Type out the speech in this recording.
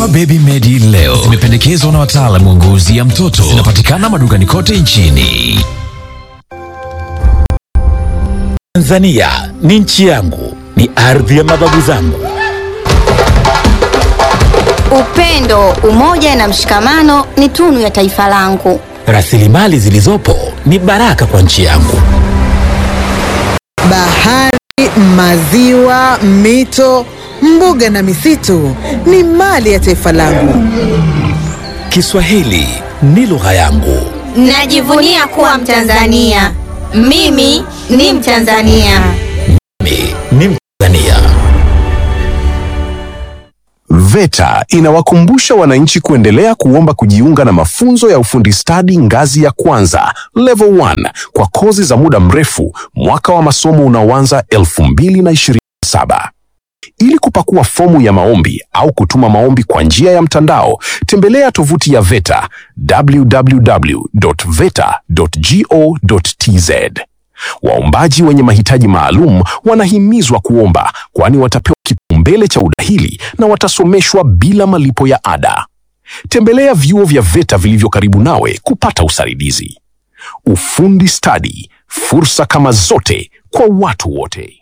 Dawa Baby Medi leo zimependekezwa na wataalamu wa ngozi ya mtoto. Zinapatikana madukani kote nchini. Tanzania ni nchi yangu, ni ardhi ya mababu zangu. Upendo, umoja na mshikamano ni tunu ya taifa langu. Rasilimali zilizopo ni baraka kwa nchi yangu. Bahari, maziwa, mito, mbuga na misitu ni mali ya taifa langu. Kiswahili ni lugha yangu. Najivunia kuwa Mtanzania. Mimi ni Mtanzania. Mimi ni Mtanzania. VETA inawakumbusha wananchi kuendelea kuomba kujiunga na mafunzo ya ufundi stadi ngazi ya kwanza level 1 kwa kozi za muda mrefu mwaka wa masomo unaoanza 2027. Ili kupakua fomu ya maombi au kutuma maombi kwa njia ya mtandao, tembelea tovuti ya VETA www.veta.go.tz. Waombaji wenye mahitaji maalum wanahimizwa kuomba kwani watapewa kipaumbele cha udahili na watasomeshwa bila malipo ya ada. Tembelea vyuo vya VETA vilivyo karibu nawe kupata usaidizi. Ufundi stadi, fursa kama zote kwa watu wote.